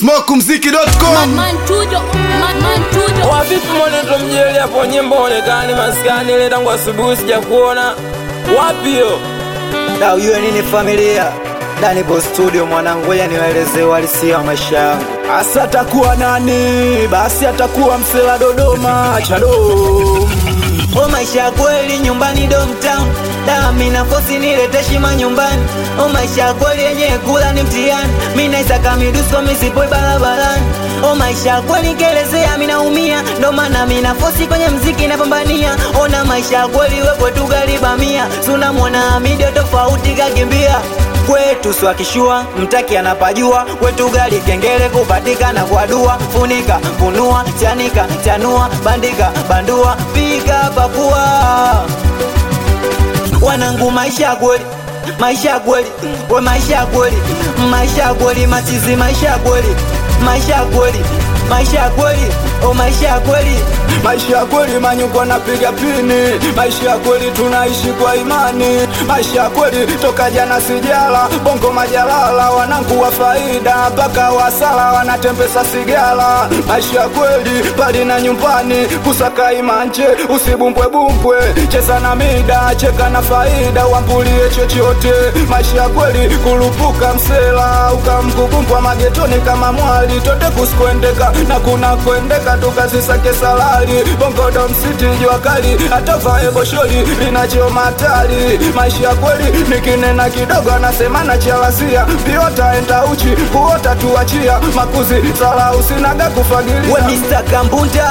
smokumziki.com Mantujo, man, mantujo. wavipi moneto mjeli hapo nyimbo onekani maskani ile tangu asubuhi sijakuona wapi yo Da ujue nini familia Danibo studio mwanangu, ngoja niwaelezee uhalisia wa maisha yangu. Asa atakuwa nani? Basi atakuwa msela Dodoma chado. O maisha ya kweli nyumbani domtown da mina fosi nilete shima nyumbani o maisha ya kweli yenye kula ni mtihani mina isaka midusko misipoi barabarani o maisha ya kweli kelezea minaumia ndo maana mina fosi kwenye mziki napambania ona maisha ya kweli we kwetu garibamia sunamwona midio tofauti kakimbia kwetu swakishua mtaki anapajua kwetu gari kengele kupatikana kwa dua funika funua chanika chanua bandika bandua piga pakua wanangu maisha ya kweli maisha ya kweli we maisha ya kweli maisha ya kweli machizi maisha ya kweli maisha ya kweli maisha ya kweli o maisha ya kweli Maisha ya kweli manyuko napiga pini, maisha ya kweli tunaishi kwa imani, maisha ya kweli toka jana sijala, bongo majalala, wanangu wa faida mpaka wasala wanatembesa sigala. Maisha ya kweli pali na nyumbani, kusaka imanje, usibumbwe bumbwe, cheza na mida, cheka na faida, wambulie chochote. Maisha ya kweli kulupuka msela, ukamkukumbwa magetoni kama mwali, tote kusikuendeka na kuna kuendeka tukazisake salari bongodo msiti jua kali atavae boshori linachoma hatari maisha ya kweli nikinena kidogo anasema nachalasia piota enda uchi kuota tuachia makuzi sala usinaga we kufagilia Mr. Kambunda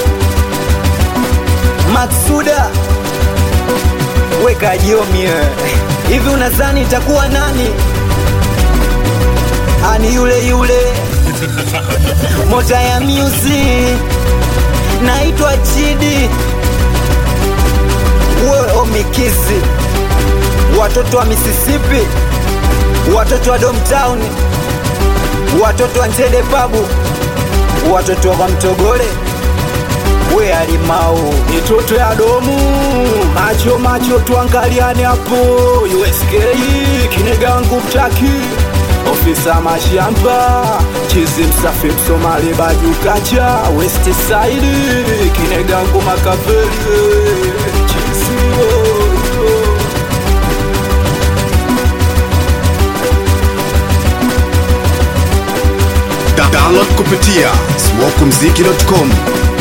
Maksuda weka jomie hivi unazani itakuwa nani ani yule yule mota ya music naitwa Chidi we omikizi watoto wa Mississippi watoto wa Domtown watoto wa Nzede Pabu watoto wa Mtogole we alimau mitoto ya domu macho macho tuangaliane hapo usk kinegangu mtaki ofisa mashamba chizi msafi msomali bajukacha west side kinegangu makaveli chizi oh, oh. Da- download kupitia smokumziki.com